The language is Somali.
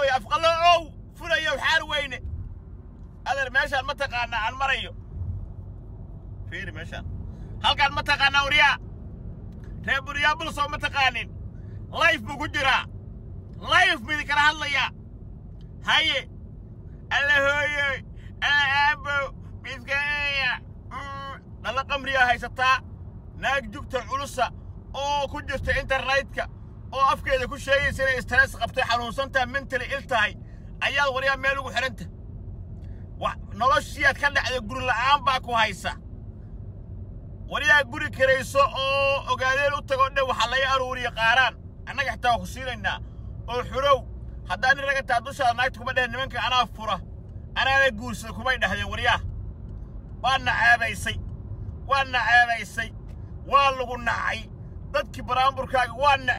weeye afqallo ow fulayow xaar weyne adeer meeshaan ma taqaanaa aan marayo fiiri meeshaan halkaan ma taqaanaa waryaa reer buryaabulsoo ma taqaanin layf buu ku jiraa layf bidi kala hadlayaa haye alla hooyoy alla aabow midkaeya dhalla qamriyaa haysataa naag jugta culusa oo ku jirta internetka oo afkeeda ku sheegaysa inay stress qabtay xanuunsantaha mentally il tahay ayaad waryaa meel ugu xidhanta noloshiyaad ka dhacda guri la'aan baa ku haysa waryaa guri karayso oo ogaadeen u tagoo dhan waxaa laga aruuriya qaaraan annaga xitaa waa ku siinaynaa oo xurow haddaa nin raga taa dushaada naagta kuma dhehen nimanka anaa fura anaana guursada kumay dhahdeen waryaa waa nacaabaysay waa nacaabaysay waa lagu nacay dadkii baraamburkaaga waa